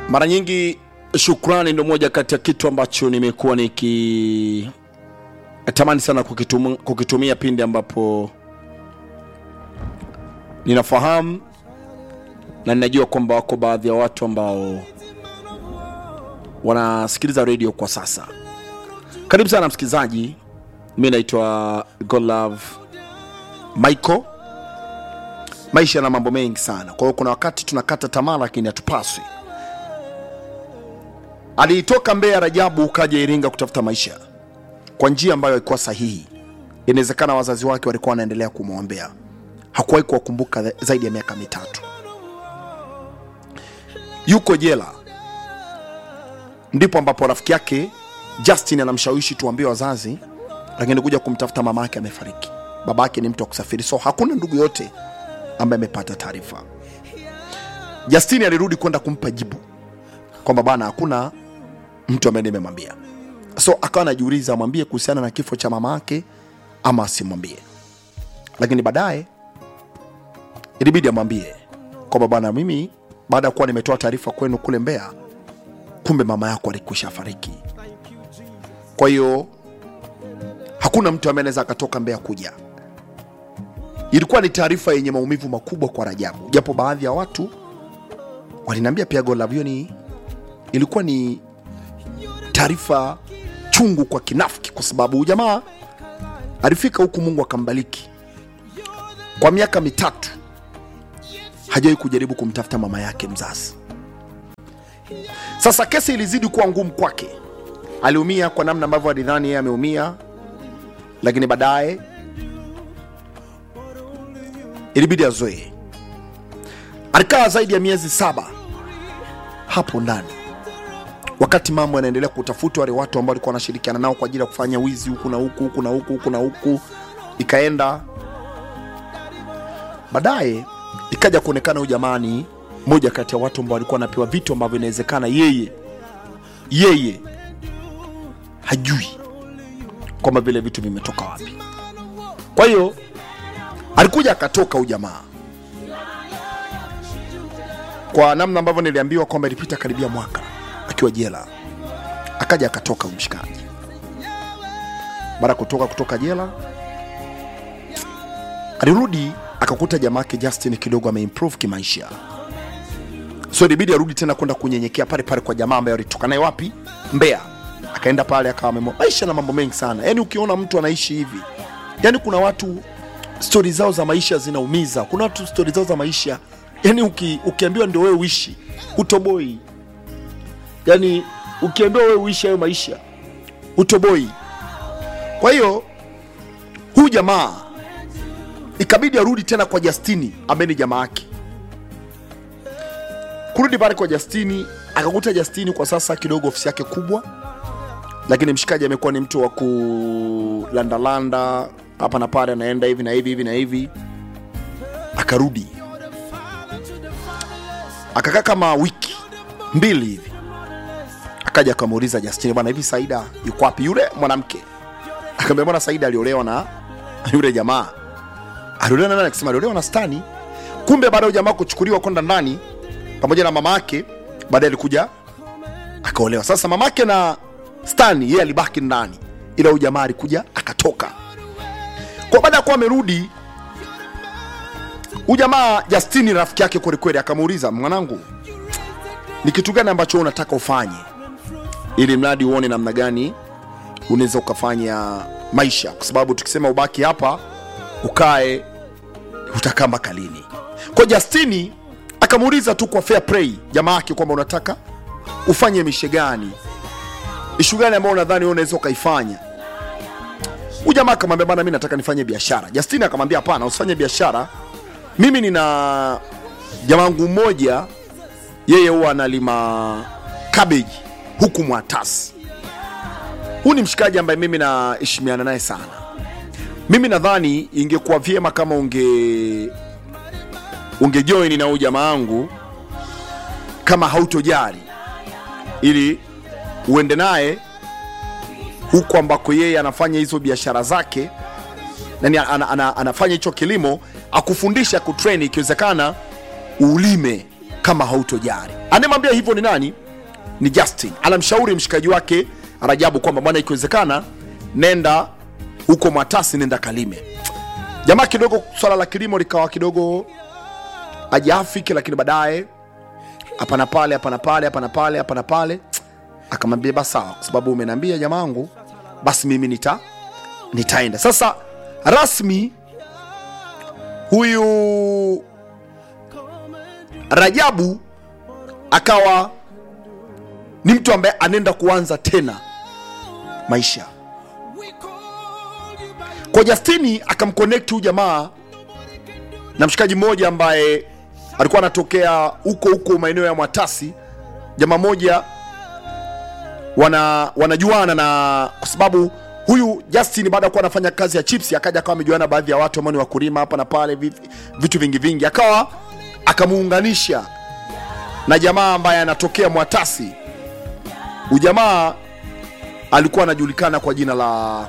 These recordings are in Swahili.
Mara nyingi shukrani ndio moja kati ya kitu ambacho nimekuwa niki tamani sana kukitum, kukitumia pindi ambapo ninafahamu na ninajua kwamba wako baadhi ya watu ambao wanasikiliza redio kwa sasa. Karibu sana msikilizaji, mi naitwa Godlove Michael. Maisha yana mambo mengi sana, kwa hiyo kuna wakati tunakata tamaa, lakini hatupaswi. Alitoka Mbeya Rajabu ukaja Iringa kutafuta maisha kwa njia ambayo haikuwa sahihi. Inawezekana wazazi wake walikuwa wanaendelea kumwombea, hakuwahi kuwakumbuka za- zaidi ya miaka mitatu. Yuko jela, ndipo ambapo rafiki yake Justin anamshawishi tuambie wazazi, lakini kuja kumtafuta mama yake amefariki. Baba yake ni mtu wa kusafiri, so hakuna ndugu yote ambaye amepata taarifa. Justin alirudi kwenda kumpa jibu kwamba bana, hakuna mtu ambaye nimemwambia. So akawa anajiuliza amwambie kuhusiana na kifo cha mama yake ama asimwambie, lakini baadaye ilibidi amwambie kwamba bwana, mimi baada ya kuwa nimetoa taarifa kwenu kule Mbeya, kumbe mama yako alikwisha fariki. Kwa hiyo hakuna mtu ambaye anaweza akatoka Mbeya kuja. Ilikuwa ni taarifa yenye maumivu makubwa kwa Rajabu, japo baadhi ya watu waliniambia pia Godlove, hiyo ni ilikuwa ni taarifa chungu kwa kinafiki, kwa sababu huyu jamaa alifika huku, Mungu akambariki kwa miaka mitatu, hajawahi kujaribu kumtafuta mama yake mzazi. Sasa kesi ilizidi kuwa ngumu kwake, aliumia kwa namna ambavyo alidhani yeye ameumia, lakini baadaye ilibidi azoee. Alikaa zaidi ya miezi saba hapo ndani wakati mambo yanaendelea kutafuta wale watu ambao walikuwa wanashirikiana nao kwa ajili ya kufanya wizi huku na huku huku na huku huku na huku, ikaenda baadaye ikaja kuonekana huyu jamani, moja kati ya watu ambao walikuwa wanapewa vitu ambavyo inawezekana yeye yeye hajui kwamba vile vitu vimetoka wapi. Kwa hiyo alikuja akatoka huyu jamaa, kwa namna ambavyo niliambiwa kwamba ilipita karibia mwaka akiwa jela, akaja akatoka huyu mshikaji. Baada ya kutoka kutoka jela, alirudi akakuta jamaa yake Justin kidogo ameimprove kimaisha, so ilibidi arudi tena kwenda kunyenyekea pale pale kwa jamaa ambaye alitoka naye wapi, Mbeya. Akaenda pale akawa amemo maisha na mambo mengi sana. Yani ukiona mtu anaishi hivi, yani kuna watu stori zao za maisha zinaumiza. Kuna watu stori zao za maisha yani uki, ukiambiwa ndio wewe uishi utoboi yani ukiambiwa wewe uishi hayo maisha utoboi. Kwa hiyo huyu jamaa ikabidi arudi tena kwa Justini ambaye ni jamaa yake. Kurudi pale kwa Justini, akakuta Justini kwa sasa kidogo ofisi yake kubwa, lakini mshikaji amekuwa ni mtu wa kulandalanda hapa na pale, anaenda hivi na hivi hivi na hivi. Akarudi akakaa kama wiki mbili hivi akaja akamuuliza Justini, bwana, hivi Saida yuko wapi yule mwanamke? Akamwambia bwana, Saida aliolewa na yule jamaa. Aliolewa na nani? Akisema aliolewa na Stani. Kumbe baada ya jamaa kuchukuliwa kwenda ndani pamoja na mama yake, baadaye alikuja akaolewa. Sasa mama yake na Stani yeye alibaki ndani, ila huyu jamaa alikuja akatoka. Kwa baada ya kuwa amerudi, huyu jamaa Justini rafiki yake kwelikweli, akamuuliza mwanangu, ni kitu gani ambacho wewe unataka ufanye ili mradi uone namna gani unaweza ukafanya maisha, kwa sababu tukisema ubaki hapa ukae utakaa mpaka lini? Kwa Justini akamuuliza tu kwa fair play jamaa yake kwamba unataka ufanye mishe gani, ishu gani ambayo unadhani wewe unaweza ukaifanya. Huyu jamaa akamwambia bana, mimi nataka nifanye biashara. Justini akamwambia hapana, usifanye biashara, mimi nina jamaa wangu mmoja, yeye huwa analima cabbage huku Mwatasi. Huu ni mshikaji ambaye mimi naheshimiana naye sana. Mimi nadhani ingekuwa vyema kama unge ungejoin na huyu jamaa wangu kama hautojari, ili uende naye huku ambako yeye anafanya hizo biashara zake, nani ana, ana, ana, anafanya hicho kilimo, akufundisha kutrain, ikiwezekana ulime kama hautojari anayemwambia hivyo ni nani ni justin anamshauri mshikaji wake rajabu kwamba bwana ikiwezekana nenda huko mwatasi nenda kalime jamaa kidogo swala la kilimo likawa kidogo ajaafiki lakini baadaye hapa na pale hapa na pale hapa na pale hapa na pale akamwambia basi sawa kwa sababu umeniambia jamaangu basi mimi nita nitaenda sasa rasmi huyu rajabu akawa ni mtu ambaye anaenda kuanza tena maisha kwa justini akamconnect huyu jamaa na mshikaji mmoja ambaye alikuwa anatokea huko huko maeneo ya mwatasi jamaa moja wana wanajuana na kwa sababu huyu justin baada ya kuwa anafanya kazi ya chips akaja akawa amejuana baadhi ya watu ambao ni wakulima hapa na pale vi- vitu vingi vingi akawa akamuunganisha na jamaa ambaye anatokea mwatasi ujamaa alikuwa anajulikana kwa jina la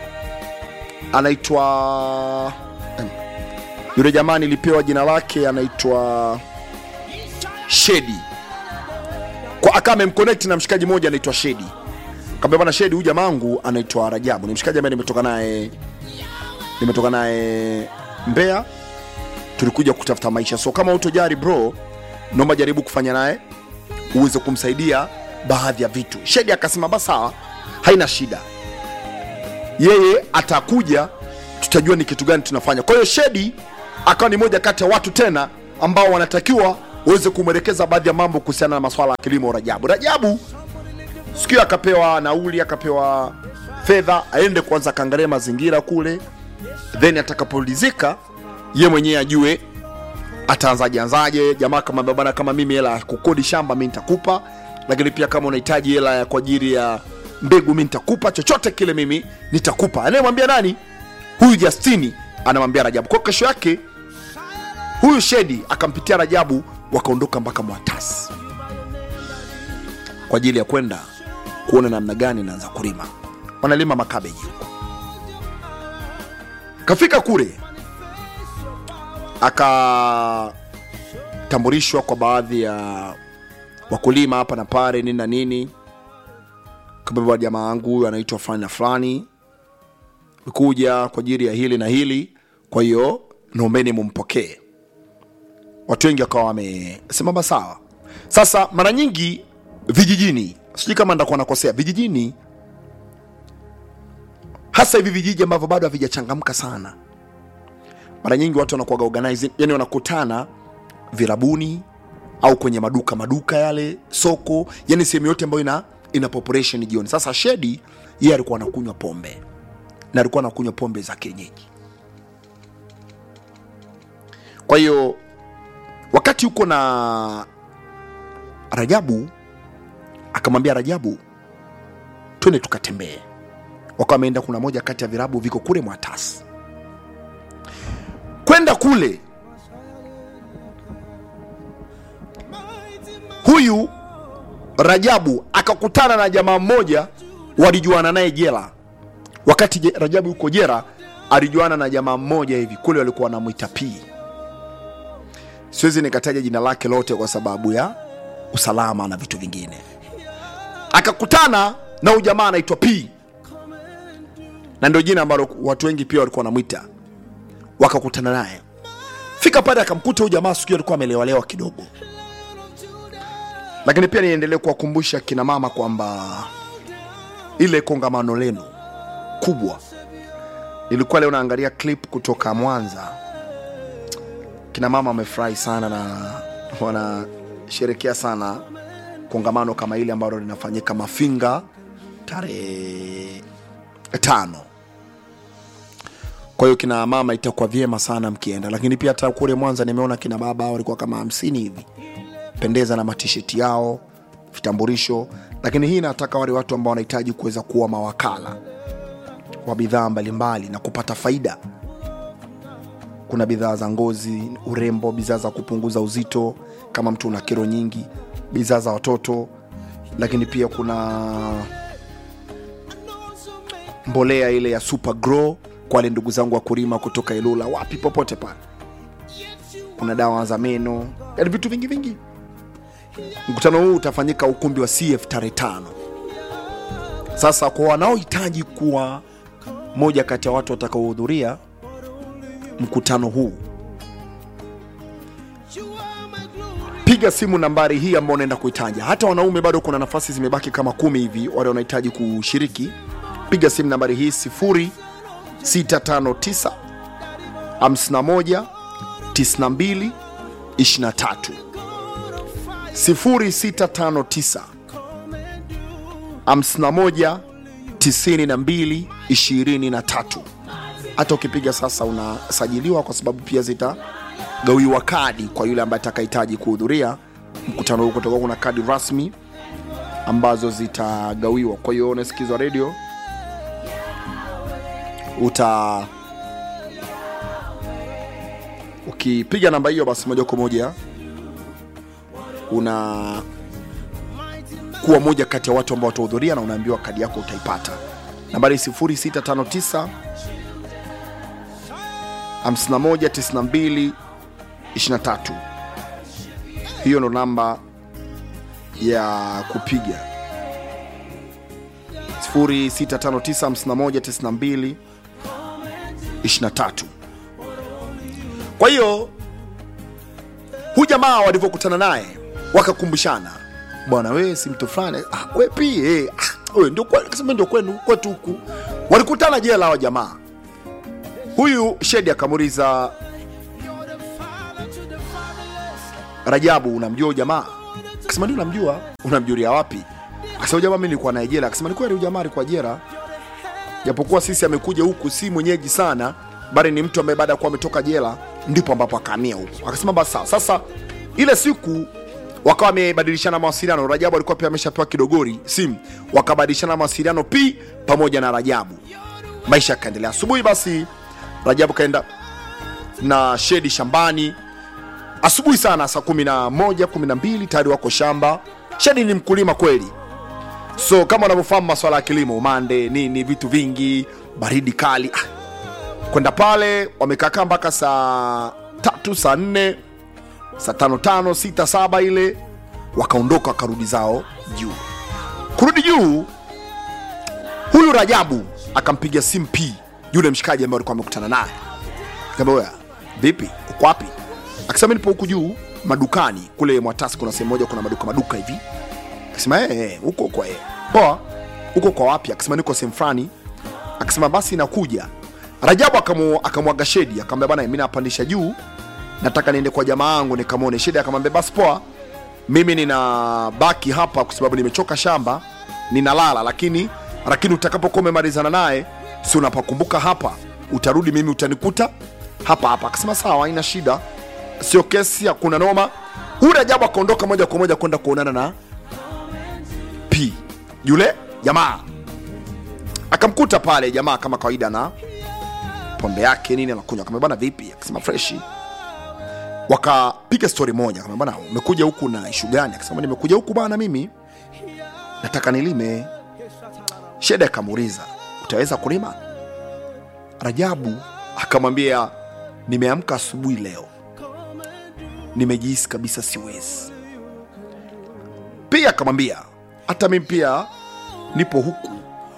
anaitwa em, yule jamaa nilipewa jina lake anaitwa shedi kwa akawa amemconnect na mshikaji mmoja anaitwa shedi kaambia bwana shedi huyu jamaangu anaitwa rajabu ni mshikaji ambaye nimetoka naye nimetoka naye mbea tulikuja kutafuta maisha so kama utojari bro naomba jaribu kufanya naye uweze kumsaidia baadhi ya vitu shedi akasema basi sawa haina shida yeye atakuja tutajua ni kitu gani tunafanya kwa hiyo shedi akawa ni moja kati ya watu tena ambao wanatakiwa waweze kumwelekeza baadhi ya mambo kuhusiana na maswala ya kilimo rajabu rajabu siku hiyo akapewa nauli akapewa fedha aende kwanza akaangalia mazingira kule then atakapolizika ye mwenyewe ajue ataanzaje anzaje jamaa kama bana kama mimi hela ya kukodi shamba mi nitakupa lakini pia kama unahitaji hela ya kwa ajili ya mbegu mi nitakupa chochote kile mimi nitakupa anayemwambia nani huyu justini anamwambia rajabu kwa kesho yake huyu shedi akampitia rajabu wakaondoka mpaka mwatasi kwa ajili ya kwenda kuona namna gani naanza kulima wanalima makabeji huko kafika kule akatambulishwa kwa baadhi ya wakulima hapa na pale nini na nini kabeba jamaa wangu huyu anaitwa fulani na fulani kuja kwa ajili ya hili na hili kwa hiyo naombeni mumpokee watu wengi wakawa wamesimama sawa sasa mara nyingi vijijini sijui kama ndakuwa nakosea vijijini hasa hivi vijiji ambavyo bado havijachangamka sana mara nyingi watu wanakuwaga organizing yani wanakutana virabuni au kwenye maduka maduka yale soko yani sehemu yote ambayo ina, ina population jioni sasa shedi yeye alikuwa anakunywa pombe na alikuwa anakunywa pombe za kienyeji kwa hiyo wakati huko na rajabu akamwambia rajabu twende tukatembee wakawa wameenda kuna moja kati ya virabu viko kule mwatasi kwenda kule huyu rajabu akakutana na jamaa mmoja walijuana naye jela wakati je- rajabu yuko jera alijuana na jamaa mmoja hivi kule walikuwa wanamwita pii siwezi nikataja jina lake lote kwa sababu ya usalama na vitu vingine akakutana na huyu jamaa anaitwa p na ndio jina ambalo watu wengi pia walikuwa wanamwita wakakutana naye fika pale akamkuta huyu jamaa siku hiyo alikuwa amelewalewa kidogo lakini pia niendelee kuwakumbusha kina mama kwamba ile kongamano lenu kubwa nilikuwa leo naangalia clip kutoka mwanza kina mama wamefurahi sana na wanasherekea sana kongamano kama ile ambalo linafanyika mafinga tarehe tano kwa hiyo kina mama itakuwa vyema sana mkienda lakini pia hata kule mwanza nimeona kina baba walikuwa kama hamsini hivi pendeza na matisheti yao vitambulisho lakini hii nataka wale watu ambao wanahitaji kuweza kuwa mawakala wa bidhaa mbalimbali na kupata faida kuna bidhaa za ngozi urembo bidhaa za kupunguza uzito kama mtu una kero nyingi bidhaa za watoto lakini pia kuna mbolea ile ya super grow kwa wale ndugu zangu wa kulima kutoka ilula wapi popote pale kuna dawa za meno yani vitu vingi vingi mkutano huu utafanyika ukumbi wa cf tarehe tano sasa kwa wanaohitaji kuwa moja kati ya watu watakaohudhuria mkutano huu piga simu nambari hii ambao unaenda kuitaja hata wanaume bado kuna nafasi zimebaki kama kumi hivi wale wanahitaji kushiriki piga simu nambari hii 0659 51 92 23 0659 51 92 23 hata ukipiga sasa unasajiliwa kwa sababu pia zitagawiwa kadi kwa yule ambaye atakahitaji kuhudhuria mkutano huu kutoka kuna kadi rasmi ambazo zitagawiwa kwa hiyo unasikizwa redio uta ukipiga namba hiyo basi moja kwa moja una kuwa moja kati ya watu ambao watahudhuria na unaambiwa kadi yako utaipata nambari 0659 5192 23 hiyo ndo namba ya kupiga 0659 23 kwa hiyo hu jamaa walivyokutana naye wakakumbushana bwana wewe si mtu fulani ah, we pia eh, ah, we ndio kwenu kasema ndio kwenu kwetu huku walikutana jela hawa jamaa huyu shedi akamuuliza rajabu unamjua huyu jamaa akasema ndio namjua unamjulia wapi akasema jamaa mimi nilikuwa naye jela akasema ni kweli huyu jamaa alikuwa jela japokuwa sisi amekuja huku si mwenyeji sana bali ni mtu ambaye baada ya kuwa ametoka jela ndipo ambapo akahamia huku akasema basi sawa sasa ile siku wakawa wamebadilishana mawasiliano rajabu alikuwa pia ameshapewa kidogori simu wakabadilishana mawasiliano pi pamoja na rajabu maisha yakaendelea asubuhi basi rajabu kaenda na shedi shambani asubuhi sana saa kumi na moja kumi na mbili tayari wako shamba shedi ni mkulima kweli so kama unavyofahamu maswala ya kilimo umande nini vitu vingi baridi kali ah. kwenda pale wamekaakaa mpaka saa tatu saa nne saa tano tano sita saba ile wakaondoka wakarudi zao juu kurudi juu huyu rajabu akampigia simu p yule mshikaji ambaye alikuwa amekutana naye Akamwambia, "Oya, vipi uko wapi akasema nipo huku juu madukani kule mwatasi kuna sehemu moja kuna maduka maduka hivi akasema "Eh, eh, huko huko eh. poa huko kwa wapi akasema niko sehemu fulani akasema basi nakuja rajabu akamu- akamwaga shedi akamwambia bana mimi napandisha juu nataka niende kwa jamaa yangu nikamwone shedi akamwambia basi poa mimi nina baki hapa kwa sababu nimechoka shamba ninalala lakini lakini utakapokuwa umemalizana naye si unapakumbuka hapa utarudi mimi utanikuta hapa hapa akasema sawa haina shida sio kesi hakuna noma huyu rajabu akaondoka moja kwa moja kwenda kuonana na p yule jamaa akamkuta pale jamaa kama kawaida na pombe yake nini anakunywa akamwambia bana vipi akasema freshi wakapiga stori moja kama bana umekuja huku na ishu gani akasema nimekuja huku bana mimi nataka nilime sheda akamuuliza utaweza kulima rajabu akamwambia nimeamka asubuhi leo nimejihisi kabisa siwezi pia akamwambia hata mimi pia nipo huku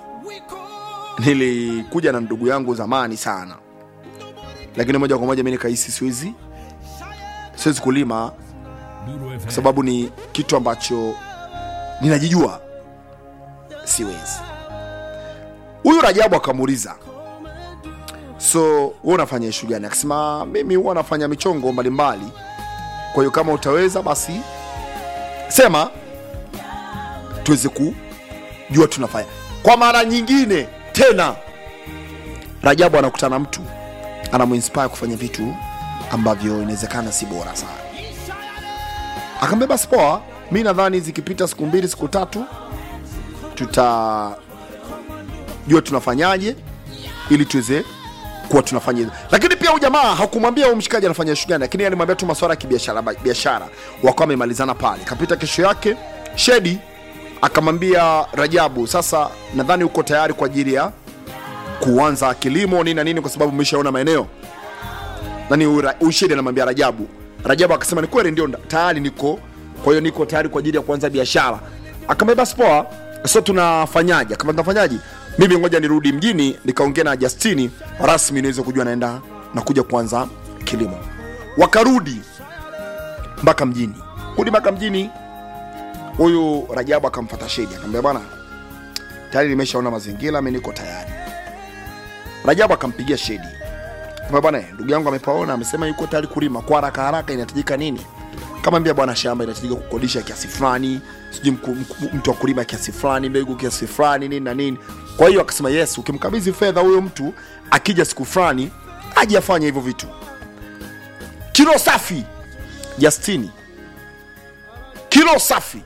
nilikuja na ndugu yangu zamani sana lakini moja kwa moja mi nikahisi siwezi siwezi kulima kwa sababu ni kitu ambacho ninajijua siwezi huyu rajabu akamuuliza so wewe unafanya ishu gani akasema mimi huwa nafanya michongo mbalimbali kwa hiyo kama utaweza basi sema tuweze kujua tunafanya kwa mara nyingine tena rajabu anakutana na mtu anamuinspire kufanya vitu ambavyo inawezekana si bora sana akaambia basi poa mi nadhani zikipita siku mbili siku tatu tutajua tunafanyaje ili tuweze kuwa tunafanya hivyo lakini pia huyu jamaa hakumwambia huyu mshikaji anafanya shughuli gani lakini alimwambia tu maswala ya kibiashara biashara wakawa wamemalizana pale kapita kesho yake shedi akamwambia rajabu sasa nadhani uko tayari kwa ajili ya kuanza kilimo nini na nini kwa sababu umeshaona maeneo nani huyu Ra- huyu shedi anamwambia rajabu rajabu akasema ni kweli ndio nda- tayari niko kwa hiyo niko tayari kwa ajili ya kuanza biashara akamwambia basi poa so tunafanyaje akamwambia tunafanyaje mimi ngoja nirudi mjini nikaongea na Justini rasmi niweze kujua naenda na kuja kuanza kilimo wakarudi mpaka mjini kudi mpaka mjini huyu Rajabu akamfata Shedi akamwambia bwana tayari nimeshaona mazingira mimi niko tayari Rajabu akampigia Shedi Akamwambia bwana ndugu yangu amepaona amesema yuko tayari kulima kwa haraka haraka inahitajika nini kamwambia bwana shamba inahitajika kukodisha kiasi fulani sijui mku- mku- mtu wa kulima kiasi fulani mbegu kiasi fulani nini na nini kwa hiyo akasema yes ukimkabidhi fedha huyo mtu akija siku fulani aje afanye hivyo vitu kilo safi Justini kilo safi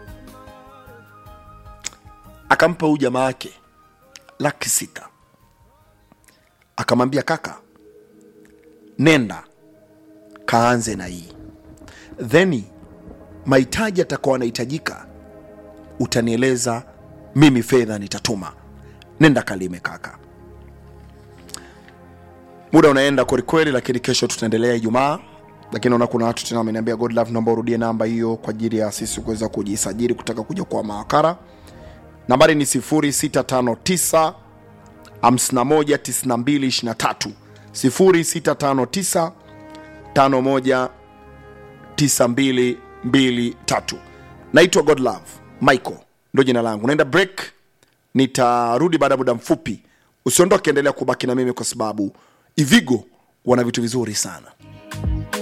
akampa huyu jamaa yake laki sita akamwambia kaka nenda kaanze na hii then mahitaji atakuwa anahitajika utanieleza mimi fedha nitatuma nenda kalime kaka muda unaenda kwelikweli lakini kesho tutaendelea ijumaa lakini naona kuna watu tena wameniambia god love naomba urudie namba hiyo kwa ajili ya sisi kuweza kujisajili kutaka kuja kwa mawakala nambari ni 0659 519223 0659 51 9223 naitwa godlove michael ndo jina langu naenda break nitarudi baada ya muda mfupi usiondoke endelea kubaki na mimi kwa sababu ivigo wana vitu vizuri sana